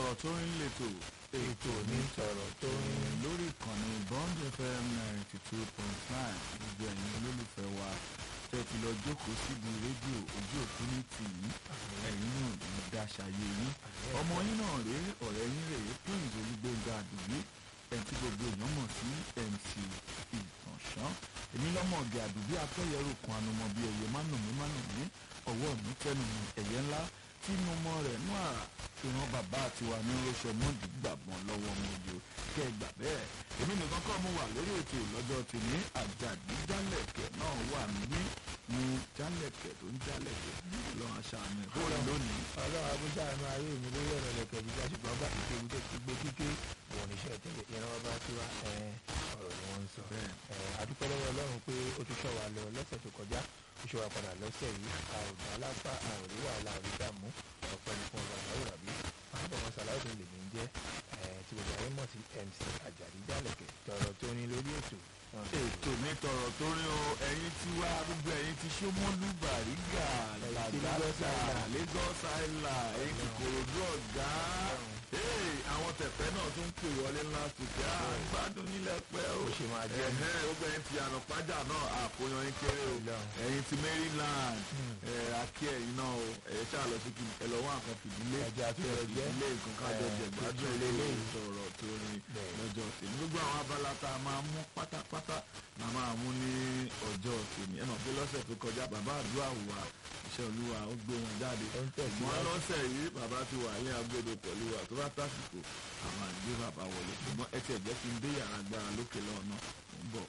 tọ̀rọ̀ tó ń lètò ètò ní tọ̀rọ̀ tó ń lórí ìkànnì bond fm ninety two point nine gbogbo ẹ̀yin olólùfẹ́ wa tẹ́ ti lọ jókòó síbi rédíò ojú òkú ní tìyí ẹ̀yin náà ní dáṣàyè yín ọmọ yín náà rèé ọ̀rẹ́ yín rèé prince olúgbénga àdùgbé ẹ̀ tí gbogbo èèyàn mọ̀ sí mc ìtànṣán èmi lọ́mọ ọ̀gẹ̀ àdùgbé apẹ́yẹrò kan anumọ bíi ẹ̀yẹ mánùmí mánùmí ọwọ́ mi tẹnu mi ẹ̀yẹ ńlá tí mo mọ rẹ̀ nú àrà ìran bàbá tiwa ní rọṣọ mọ́ọ̀dì gbàgbọ́n lọ́wọ́ ọmọ òjò kẹ́ ẹ gbà bẹ́ẹ̀ èmi nìkan kọ́ mo wà lórí ètò lọ́jọ́ tèmi àjàdí jálẹ̀kẹ̀ náà wà níbí ní jálẹ̀kẹ̀ tó ń jálẹ̀kẹ̀ lọ́wọ́ aṣáájú ẹ̀ bóyá lónìí. ọlọ́run abújá àánú ayé mi lórí ọ̀rọ̀ lẹ̀kẹ̀ bí jásùpọ̀ ọba ìkéwu tó ti gbé kíké wọn níṣẹ́ tẹ́lẹ̀ ìran ọba tiwa ọ̀rọ̀ ni wọ́n ń sọ. Bẹ́ẹ̀. adúpẹ́ lọ́wọ́ ọlọ́run pé ó tún ṣọ́ wa lọ lọ́sẹ̀ tó kọjá ó ṣọ́ wa padà lọ́sẹ̀ yìí a ò dá lápá a ò rí wàhálà a ò rí dààmú ọ̀pẹ́ ní fún ọba ìyàwó ràbí àbọ̀mọ̀ sàláùdì lèmi ń jẹ́ tí gbogbo ayé mọ̀ sí mc àjàdí jálẹ̀kẹ̀ tọ̀rọ̀ tó ní lórí ètò náà. ètò mi tọrọ tó rí o ẹ̀yin tí wá gbogbo ẹ̀yin tí Ṣómólú Bàrígà Ẹ̀yin tí Lagos Làgàtà Island. Lagos Island ẹ̀yin tí Kòròdú ọ̀gá Hey, àwọn tẹ̀fẹ́ náà tún pè wọlé ńlá sùkẹ́ àgbàdùn nílẹ̀ pẹ́ o Ó ṣe máa jẹ́. Ẹ̀hẹ́, gbogbo ẹ̀yin tí ànàpájà náà àkóyan yín kéré o Ọlọ́run. ẹ̀yin tí Maryland ẹ̀ akí ẹ̀yin náà o ẹ̀yẹ ṣáà lọ sí kí ẹ lọ wá nǹkan fìdílé Ẹja tó yẹ jẹ́. ilé nǹkan kájọ Ẹ̀, jẹ̀gbádùn tuntun ilé lélẹ́yìí. sọ̀rọ̀ tó rin Bẹ́ẹ̀. lọ́jọ́ tèmi gbogbo àwọn abala tá a máa mú pátápátá la máa mú ní ọjọ́ tèmi ẹ mọ̀ pé lọ́sẹ̀ tó kọjá bàbá àdúrà wà iṣẹ́ olúwa ó gbé wọn jáde Ó ń tẹ̀síwájú. ṣùgbọ́n lọ́sẹ̀ yìí bàbá ti wà ní agbódo pẹ̀lú wa tó bá tásìkò àwọn àgbé bàbá wọlé ṣùgbọ́n ẹ tiẹ̀ jẹ́ kí n dé yàrá gbára lókè lọ́nà